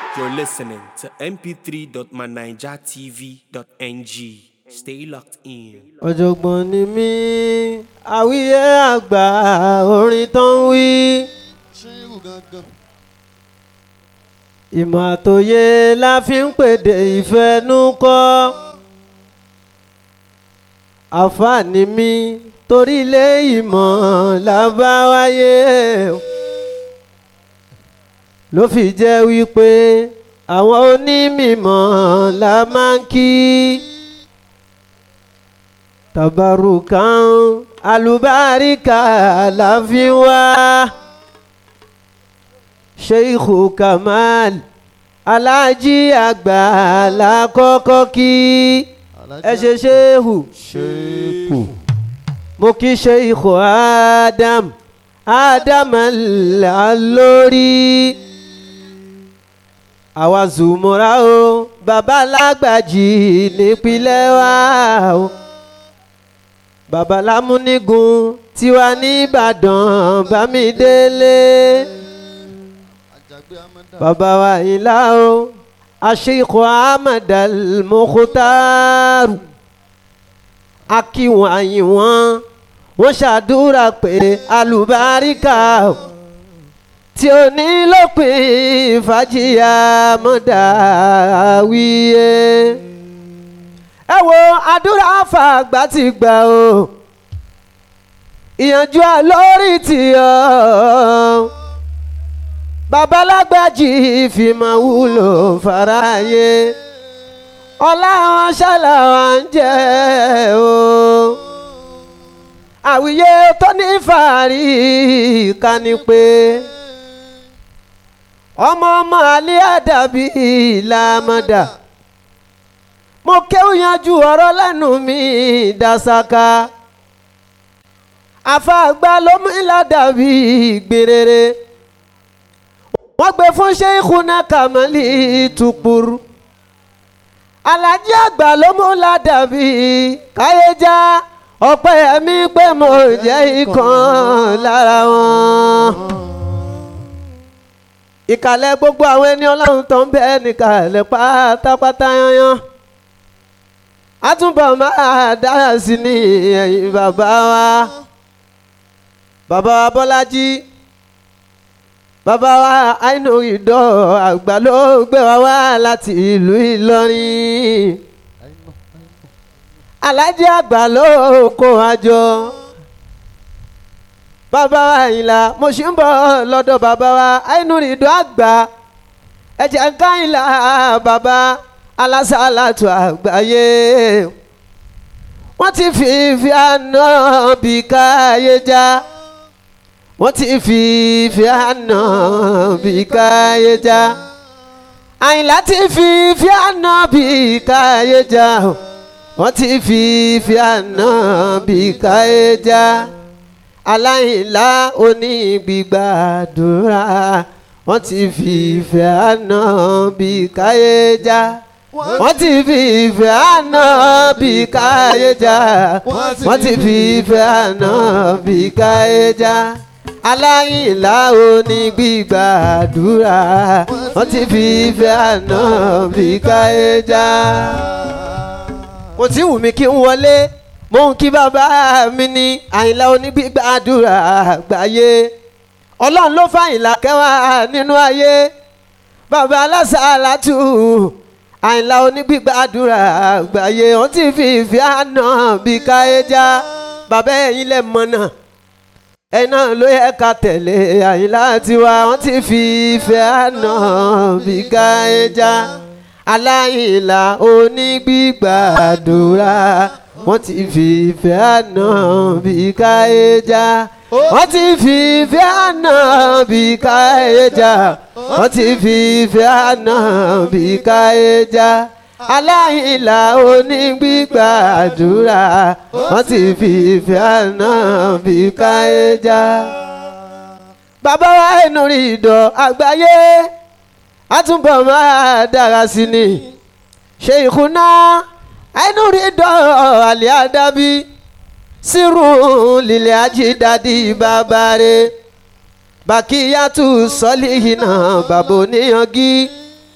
You're listening to mp3.manijatv.ng. Stay locked in. ọ̀jọ̀gbọ́n ni mí àwíyé àgbà orin tó ń wí ṣéwù gangan. ìmọ̀ àtòyé la fi ń pèdè ìfẹnukọ́ àǹfààní mi torí ilé ìmọ̀ la bá wáyé ló fi jẹ́ wípé àwọn onímọ̀ la máa ń kí tabarukan alubarika la fi wá sheikhu kamal alájí àgbà la kọ́kọ́ kí ẹ ṣe shehu ṣéèkù. mo kí sheikhu adam adam alórí àwa zùmọ̀ra o bàbá lágbàjì nípínlẹ̀ wa o bàbá lámúnigun tiwa nìbàdàn bámidélé àjàgbé amanda. bàbá wa ìlà o aṣèkò ahmed al-mukhtar akíwọn àyìnwọn wọn ṣàdúrà pé alùbáríkà tí ó ní lópin fàájìyà mọ́dà wíyé ẹ wo àdúrà fàgbà ti gbà o ìyànjú àlórí ti ọ babalágbájì fìmọ̀ wúlò fàráyé ọlá wọn ṣàlàwà ń jẹ o àwíyé tó ní fàárí ká ní pé ọmọ ọmọ alẹ́ àdàbí làmọ́dà mo kéwù yanjú ọ̀rọ̀ lẹ́nu mi dàsáká àfàgbà ló mú ìlàdàbí gbèrèrè wọ́n gbé fún Sheikhuna Kamali Tukuru alájí àgbà ló mú ìlàdàbí káyéjá ọ̀pẹ ẹ̀mí pé mo jẹ́ ìkan lára wọn ìkàlẹ̀ gbogbo àwọn ẹni ọlọ́run tó ń bẹ nìkàlẹ̀ pátápátá yanyan àtúbọ̀ máa dára sí ní ẹ̀yìn bàbá wa bàbá wa bọ́lájí bàbá wa àìnú ìdọ̀ àgbà ló gbé wa wá láti ìlú ìlọrin alájí àgbà ló kó wa jọ bàbá wa ìlà mo ṣì ń bọ̀ lọ́dọ̀ bàbá wa àìnú ìdọ̀ àgbà ẹ̀jẹ̀ ń ká ìlà bàbá alásàlátù àgbáyé wọ́n ti fi ìfẹ́ àná bí káyé já wọ́n ti fi ìfẹ́ àná bí káyé já àyìnlá ti fi ìfẹ́ àná bí káyé já wọ́n ti fi ìfẹ́ àná bí káyé já aláìlá onígbígbàdúrà wọ́n ti fi ìfẹ́ àná bí káyé já wọ́n ti fi ìfẹ́ àná bí káyé já wọ́n ti fi ìfẹ́ àná bí káyé já aláìlá onígbígbàdúrà wọ́n ti fi ìfẹ́ àná bí káyé já. kò tí wù mí kí n wọlé mò ń kí bàbá mi ní àyìnlá onígbígbàdúrà àgbáyé ọlọ́run ló fàyìnlá kẹwàá nínú ayé bàbá alásàlátù àyìnlá onígbígbàdúrà àgbáyé wọ́n ti fi ìfẹ́ àná bí káyéjá bàbá ẹ̀yin lẹ̀ mọ̀nà ẹ̀ náà ló yẹ ká tẹ̀lé àyìnlá tiwa wọ́n ti fi ìfẹ́ àná bí káyéjá aláìlá onígbígbàdúrà wọ́n ti fi ìfẹ́ àná bí káyéjá wọ́n ti fi ìfẹ́ àná bí káyéjá wọ́n ti fi ìfẹ́ àná bí káyéjá aláìlá onígbígbàdúrà wọ́n ti fi ìfẹ́ àná bí káyéjá. bàbá wa inú rí ìdọ̀ àgbáyé àtúbọ̀ máa dára sí ni Sheikhuna inú rí ìdọ̀ àlẹ́ àdábí sírù lílẹ̀ ajídádì bàbá rẹ̀ bàkíyàtú sọ́lìhìnà bàbá oníyangí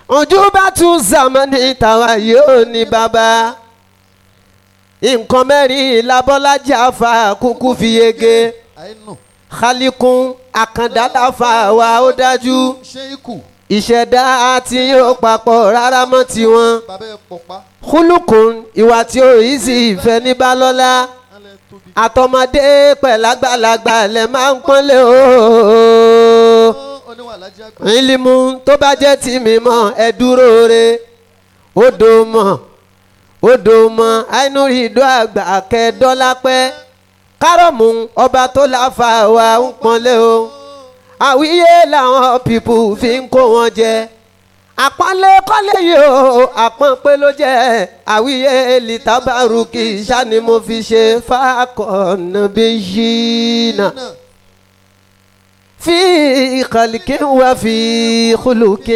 ojú bá tún zamani tàwa yóò ní bàbá nǹkan mẹ́rin labọ́lájà afa kúkú fi yege àìnù khalikun àkàndá láfa wa ó dájú ṣé ikú ìṣẹ̀dá tí yóò papọ̀ rárá mọ́ tiwọn bàbá ẹ̀ pọ̀pá kúlùkùn ìwà tí ó yí sí ìfẹ́ ní balọ́lá alẹ́ tóbi. àtọmọdé pẹ̀lágbàlagbà lẹ̀ máa ń pọ́nlé o. Ó, oníwà alájí àgbà. ìlímù tó bá jẹ́ tì mí mọ́ ẹ dúró re odò mọ̀ odò mọ̀ àìnúrí ìdó àgbà kẹ́ẹ́dọ́lá pẹ́ kárọ̀mù ọba tó láfa wa ń pọ́nlé o àwíyé làwọn pípù fi ń kó wọn jẹ àpọ́nlé kọ́lé yìí o àpọ́npé ló jẹ́ àwíyé lìtàbárùkì ṣá ni mo fi ṣe fákọ̀ọ́nà bí yìí náà. في خلق وفي خلق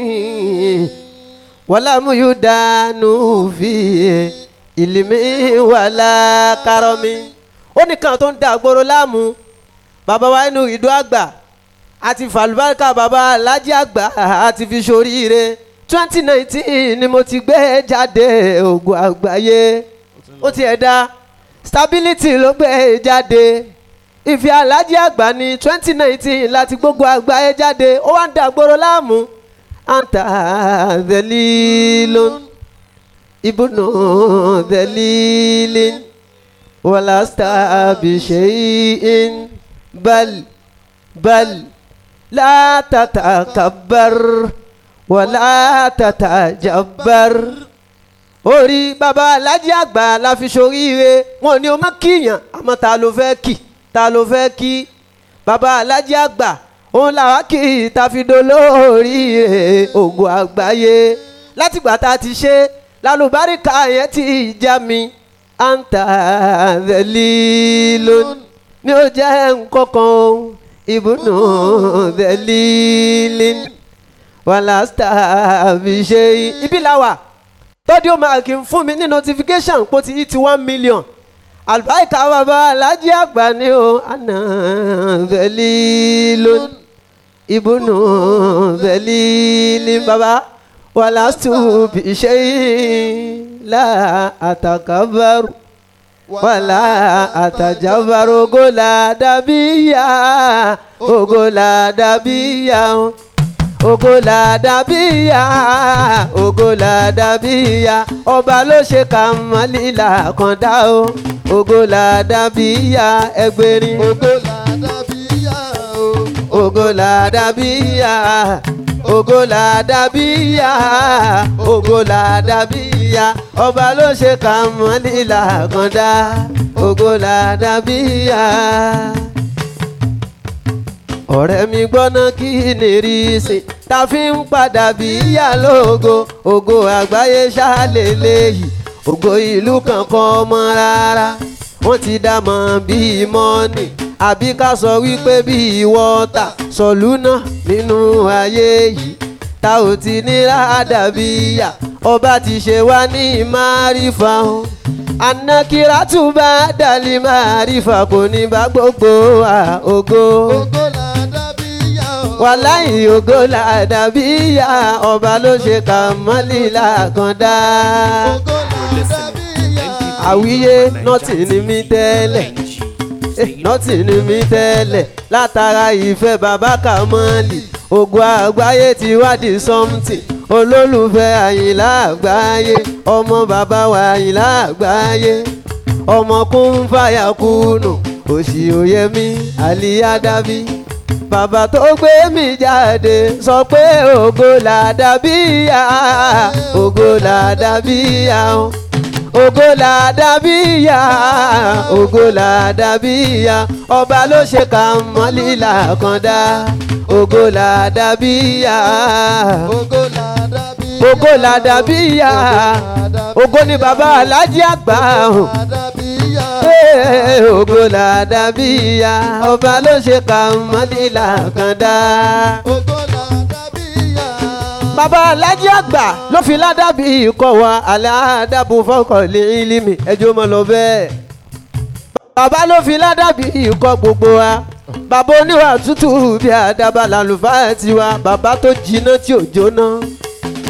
ولم يدان في علم ولا كرم ó ní kan tó ń da àgbòrò láàmú bàbá wa inú ìdó àgbà àti fàlùbáríkà bàbá alájí àgbà àti fi ṣoríire twenty nineteen ni mo ti gbé jáde ògùn àgbáyé ó tiẹ̀ dá stability ló gbé jáde ìfẹ́ alájí àgbà ní twenty nineteen láti gbogbo àgbáyé jáde ó wá ń da àgbòrò láàmú anta dhalilun ibnu dhalilin walasta bishay'in bal bal la tatakabbar wala tatajabbar orí baba alájí àgbà la fi ṣoríire wọn ni o má kíyàn àmọ́ ta ló fẹ́ kì ta ló fẹ́ kí baba alájí àgbà òun làwa kì í ta fi dolóríire ògùn àgbáyé látìgbà tá a ti ṣe lálùbáríkà yẹn ti já mi anta dhalilun ní ó jẹ́ nǹkankan o ibùnú dhalilin wàlásítà fi ṣe ibi làwà tọ́dí máa kí n fún mi ní notification pé ó ti yí ti one million àlùbáríkà bàbá alájí àgbà ni o àná dhalilun ibùnú dhalilin bàbá wàlásítù fi ṣe là àtàkàbàrù wàlà àtàjàbàrù ògòlà dàbíyà ògòlà dàbíyà ògòlà dàbíyà ògòlà dàbíyà ọba ló ṣe kàmálìlà kan dá o ògòlà dàbíyà ẹgbẹ̀rin ògo làdàbíyà o. ògòlà dàbíyà ògòlà dàbíyà ògòlà dàbíyà ọba ló ṣe kàmálìlà kan dá ògòlà dàbíyà ọ̀rẹ́ mi gbọ́ná kí ni rí sí ta fi ń padà bí ìyá lógo ògo àgbáyé ṣáàlélẹ́yìí ògo ìlú kankan ọmọ rárá wọ́n ti dá mọ̀ bíi mọ́nì àbí ká sọ wípé bíi wọ́tà sọ̀lú náà nínú ayé yìí ta ò ti ní rádàbí ìyá ọba ti ṣe wá ní márífà o anakiratu bá dàlí márífà kò ní bá gbogbo wa ògo ògo làdàbíyà o. wàláyé ògo làdàbíyà ọba ló ṣe kàmọ́lìlà kan dá. ògo làdàbíyà. àwíyé nọ́ọ̀tì ni mí tẹ́lẹ̀ eh, nọ́ọ̀tì ni mí tẹ́lẹ̀ látara ìfẹ́ bàbá kàmọ́lì ògùn àgbáyé ti wádìí something olólùfẹ́ àyìnlá àgbáyé ọmọ bàbá wa àyìnlá àgbáyé ọmọ kún fàyà kùnù òsì òyẹmí àlíyádábí bàbá tó gbé mi jáde sọ pé ògo làdàbíyà ògo làdàbíyà o ògo làdàbíyà ògo làdàbíyà ọba ló ṣe kàmọ́lìlà kan dá ògo làdàbíyà ògo làdàbíyà. ògo làdàbíyà ògo ni bàbá alájí àgbà o. làdàbíyà. Ee, ògo làdàbíyà ọba ló ṣe kàmọ́lìlà kan dá. ògo làdàbíyà. bàbá alájí àgbà ló fi ládàbí ikọ̀ wa aládàbò fọkànlé ìlímì ẹjọ́ mọ́ lọ bẹ́ẹ̀. bàbá ló fi ládàbí ikọ̀ gbogbo wa bàbá oníwà tútù bí àdàbà làlùfáà tiwa bàbá tó jiná tí ò jóná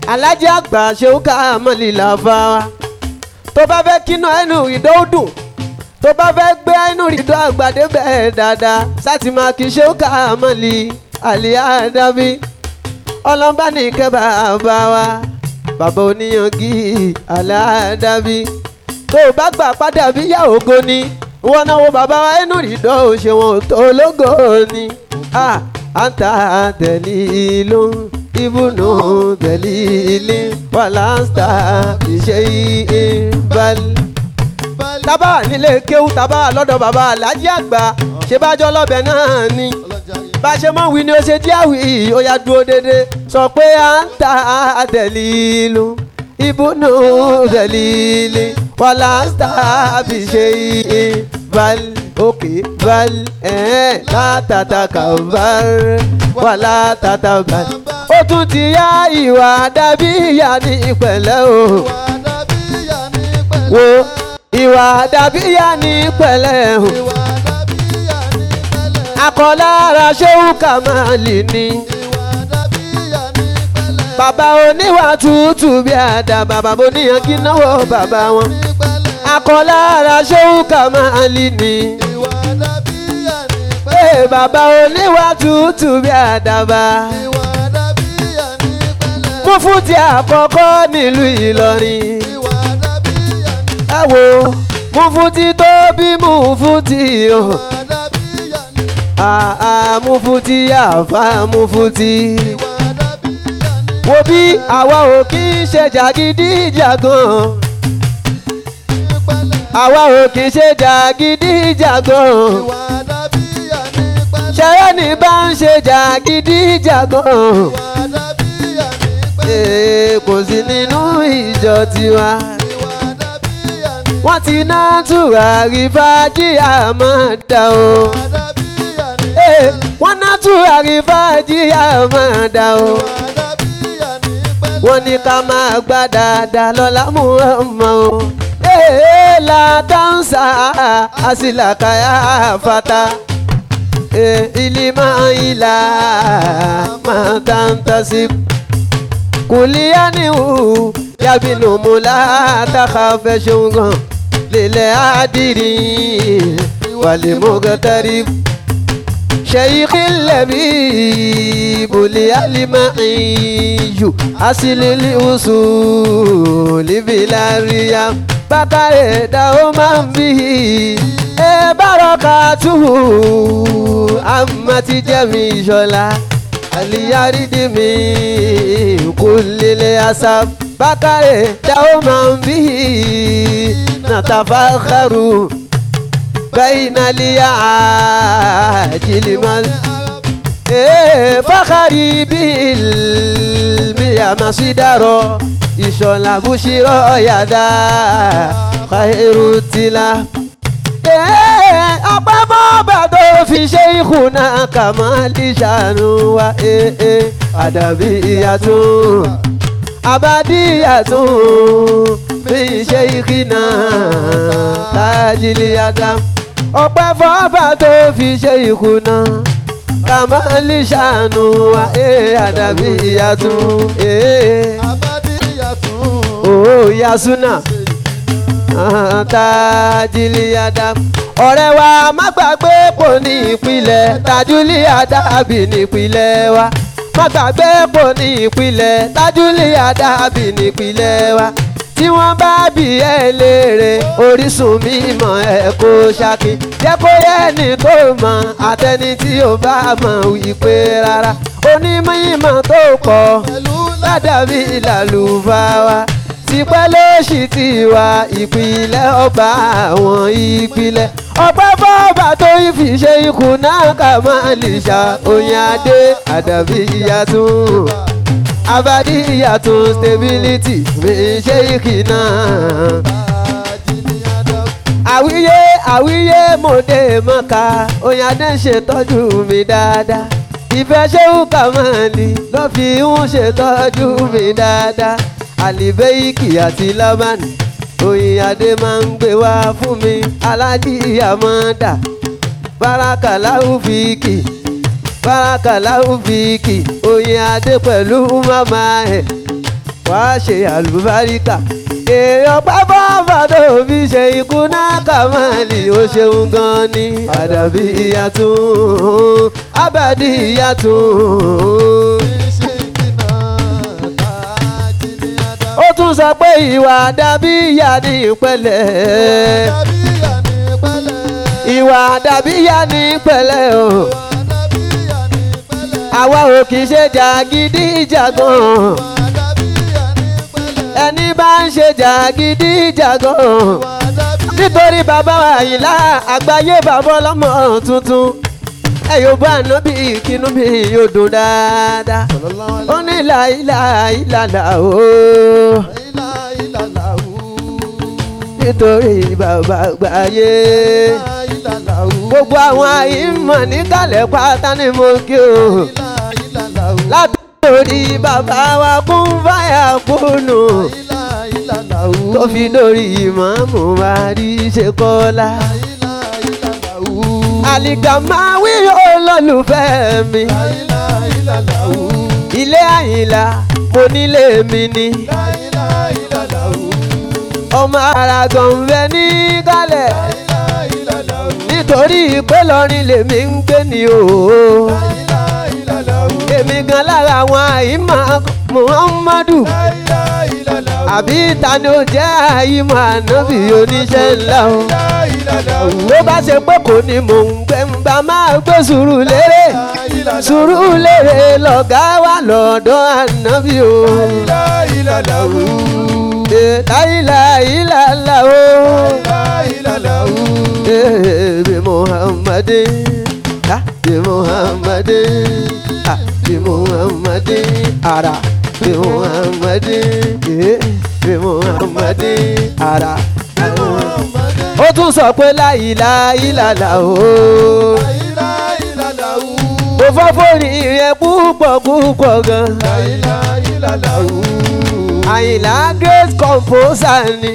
alájà àgbà ṣeun ká mọ́lì làfà wa tó bá fẹ́ kínú ẹnu ìdó dùn tó bá fẹ́ gbé ẹnu ìdó àgbàdé bẹ́ẹ̀ dáadáa sátì máa kí ṣeun ká mọ́lì àlìyá dábí ọlọ́mbà ní kẹ́ bàbá wa bàbá oníyangí aláàdábí tó o bá gbà padà bí yá ògo ni wọn náà wo bàbá wa ẹnu ìdó òṣèwọ̀n tó lógo ni ah anta dalilu ibunu dalili walasta iṣẹ́ ìbal. tábà nílé kéwú tábà lọ́dọ̀ bàbá alájí àgbà ṣe bá jọ lọ́bẹ̀ náà ni bá ṣe mọ̀ wí ni ó ṣe díàwí ó yá dúró dédé sọ pé anta dalilu ibunu dalili walasta iṣẹ́ ìbal òkè bal ẹ̀ látàtàkà bal wà látàtà bal. ó tún ti yá ìwà dàbí ìyá ní ìpẹ̀lẹ́ o. wo ìwà dàbí ìyá ní ìpẹ̀lẹ́ o. akọlára ṣéwù kàmáàlì ni. bàbá oníwà tútù bí àdàbà bàbá oníyan kí náwó bàbá wọn. akọlára ṣéwù kàmáàlì ni ee bàbá oníwà tútù bí àdàbà. Múfútì àkọ́kọ́ nílùú Ìlọrin. Ẹ wo Múfútì tó bí Múfútì o. Àà Múfútì àfà Múfútì. Wo bí àwa ò kí ń ṣe jàgídíjàgan. Àwa ò kí ń ṣe jàgídíjàgan ṣẹ́rẹ́ ní bá ń ṣe jàgídíjàgan. kò sí nínú ìjọ tiwa. wọ́n ti ná tùràrí fàájì àmọ́dá o. wọ́n ná tùràrí fàájì àmọ́dá o. wọ́n ní ká máa gbá dáadáa lọ́la mú ọmọ o. látàǹsà àsìlàkàyà fata ilima ila matantasib kuliyanihu yabinu mula takhafe shungan lile adiri walimugtarib شيخ اللبيب للمعي أصل الأصول بلا رياء بقى دوما به barakatuhu amati jami ṣọlá aliyaridi mi kulile asab bakare dawo man bi natafakaru bainaliya jilimal fakari bil miyamasidaro ìṣọ̀lá bushiro yada khairu tila ọpẹ́ bọ́ọ̀bà tó fi ṣe ìkùnà kàmáàlì ṣàánú wa àdàbí ìyàtún àbádí ìyàtún fi ṣe ìkìnà tájìlì àdá ọpẹ́ bọ́ọ̀bà tó fi ṣe ìkùnà kàmáàlì ṣàánú wa àdàbí ìyàtún ó yasuna tajiliada ọ̀rẹ́ wa má gbàgbé pò ní ìpìlẹ̀ tajiliada bì ní ìpìlẹ̀ wa má gbàgbé pò ní ìpìlẹ̀ tajiliada bì ní ìpìlẹ̀ wa tí wọ́n bá bí ẹ léèrè orísun mímọ́ ẹ kó ṣákí jẹ́ kó yẹ ní tó mọ̀ àtẹni tí ó bá mọ̀ wípé rárá onímọ̀ ìmọ̀ tó pọ̀ ládàbí làlùfáà tipẹ́ ló sì ti wà ìpìlẹ̀ ọba àwọn ìpìlẹ̀ ọpẹ́ bọ́ọ̀bà tó fi ṣe ikùn náà kà máa lè ṣá oyin adé àdàbí ìyàtún abadi ìyàtún stability mi ṣe ìkìnà. àwíyé àwíyé mòde mọ́ka oyin adé ń ṣètọ́jú mi dáadáa ìfẹ́ ṣéwù kàmáàlì ló fi ń ṣètọ́jú mi dáadáa àlìbẹ́yìkì àti lábàánì oyin adé máa ń gbé wá fún mi alájí àmọ́dà bárakàláhù fìkì bárakàláhù fìkì oyin adé pẹ̀lú màmá ẹ̀ wá ṣe àlùbáríkà èèyàn pápá fàdó fi ṣe ikú náà kàmáàlì ó ṣeun gan ni àdàbí ìyàtún abàdí ìyàtún. ó tún sọ pé ìwà dàbí ìyá ní ìpẹ́lẹ̀ ìwà dàbí ìyá ní ìpẹ́lẹ̀ o àwa ò kì í ṣe jàgídíjàgan ẹni bá ń ṣe jàgídíjàgan nítorí bàbá àyìnlá àgbáyé bàbá ọlọ́mọ tuntun ẹ yóò bá ànábì kínú mi yóò dùn dáadáa ó ní láìláìlàlà o nítorí bàbá àgbáyé gbogbo àwọn àyìnmọ̀ níkàlẹ̀ pátá ni mo kí o látòrí bàbá wa kún fáyà kúnnù tó fi dórí ìmọ̀ọ́mù wa rí ṣe kọ́lá. àlìkàmáwí olólùfẹ́ mi ilé àyìnlá mo nílé mi ni ọmọ ara gànfẹ́ ní kálẹ̀ nítorí pé lọ́rin lèmi ń gbé ni o èmi gan lára àwọn àyímọ̀ muhammadu àbí ta ni ó jẹ́ àyímọ̀ ànábì oníṣẹ́ ńlá o ló bá ṣe pé kò ní mò ń gbẹ ń bá máa gbé sùúrù lérè sùúrù lérè lọ̀gá wa lọ́dọ̀ ànábì o láìláìlàlà o bí muhammadin bí muhammadin bí muhammadin ara bí muhammadin bí muhammadin ara. ó tún sọ pé láìláìlàlà o mo fọ́ fóònù yẹn púpọ̀ púpọ̀ gan. àyìnlá great composer ni.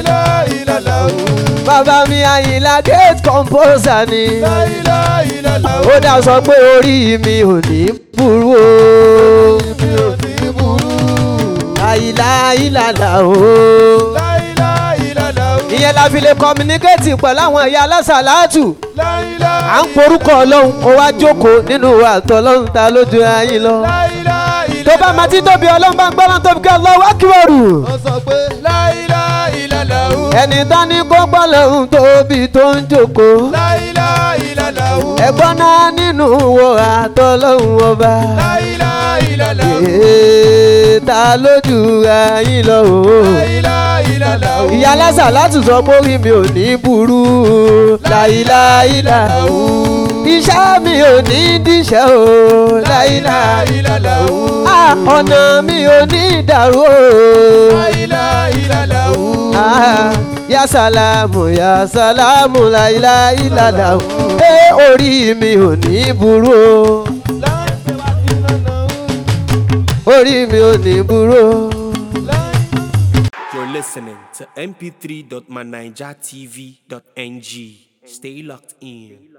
bàbá mi àyìnlá great composer ni. ó dá sọ pé orí mi ò ní burú o. láìláìlàlà o. ìyẹn la fi lè communicate pẹ̀lú àwọn ẹ̀yà alásàlátù à ń porúkọ ọlọ́run ó wá jókòó nínú àtọ̀ ọlọ́run ta lójú ayé lọ. tó bá máa ti tóbi ọlọ́run bá ń gbọ́dọ̀ tóbi kí ọlọ́run wá kí wọ́n rù. ẹni tán ní kó gbọ́ lọ́run tóbi tó ń jókòó. ẹ̀gbọ́n náà nínú wo àtọ̀ ọlọ́run ọba. Ee, ta lójú ayé lọ o. ìyá lásà láti sọ pé orí mi ò ní burú láìláìlà iṣẹ́ mi ò ní díṣẹ́ o láìláìlà ọ̀nà mi ò ní dàrú o. ya salamu ya salamu láìláìlà ẹ orí mi ò ní burú o orí mi ò ní burú o. You're listening to mp3.manijatv.ng. Stay locked in.